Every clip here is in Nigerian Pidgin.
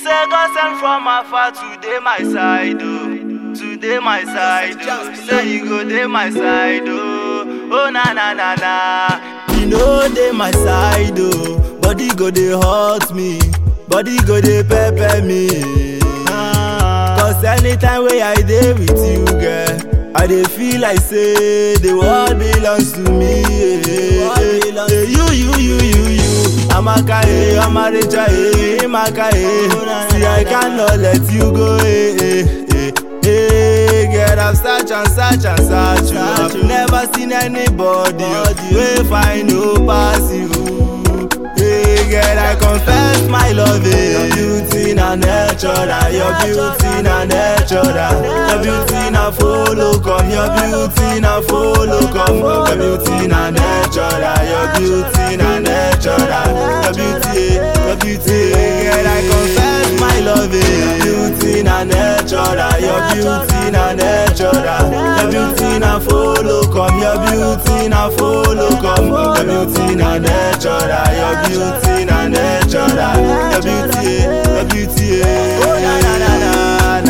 say God send from afar today my side, oh. Today my side, oh. Say you go dey my side, oh. Oh na na na na. You know dey my side, oh. Body go dey hurt me, body go dey pepper me. Cause anytime wey I dey with you, girl, I dey feel like say the world belongs to me. Yeah. Hey, you, you, you, you, you. Amaka, eh, Amareja, eh, Imaka, eh. See, I cannot let you go, eh, eh, eh. Hey, girl, I've searched and searched and searched you. I've never seen anybody wey find no pass you. Hey, girl, I confess my love, eh. Your beauty na natural, your beauty na natural. Your beauty na follow come, your beauty na follow come. Your beauty na natural, your beauty na natural. Your beauty, eh, your beauty, eh. girl, I confess my love, eh. Your beauty na natural, your beauty na natural. Your beauty na follow come, your beauty na follow come. Your beauty na natural, your beauty na natural. Your beauty, eh, your beauty, eh. oh na na na na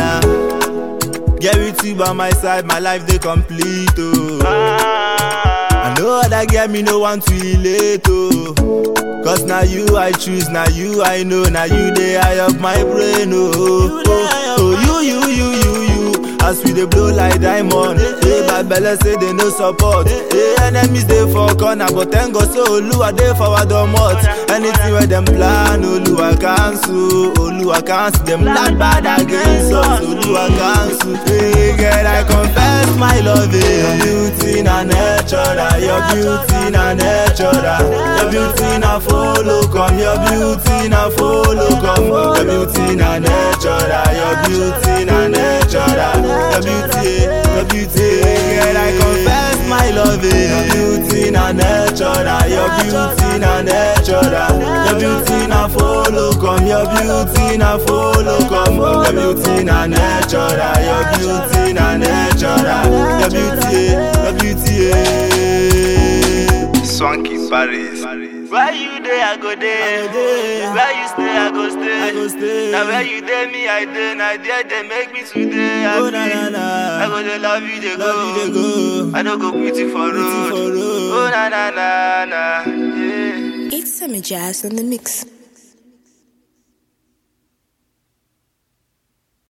na. Get with you by my side, my life they complete oh. I know other girl me no want to relate oh. Cause now you I choose, now you I know, now you the eye of my brain oh. Oh, oh you you you you you. As we dey blow like diamond, hey, bad belle say they no support. Hey, enemies dey for corner, but thank God say Oluwa dey for our domot. Anything where them plan, Oluwa cancel, Oluwa cancel. Them plan bad against us, Oluwa cancel. Hey, girl, I confess my love, eh. Your beauty na natural, your beauty na natural. Your beauty na follow come, your beauty na follow come. Your beauty na natural, your beauty na natural. Your beauty, eh, your beauty, eh. girl, I confess my love, eh. Your beauty na natural, your beauty na natural. Your beauty na follow come, your beauty na follow come. Your beauty na natural, your beauty na natural. Your beauty, eh, your beauty, eh. Swanky Paris. Where you dey, I go there. Where you stay, I go stay. I go stay. Now where you dey, me I dey. Now there they make me today happy. Oh, na, na, na. I go dey love you, they Love you, they go. go. I don't go put you for Put you road. for road. Oh na na na na. Yeah. It's Summer Jazz on the mix.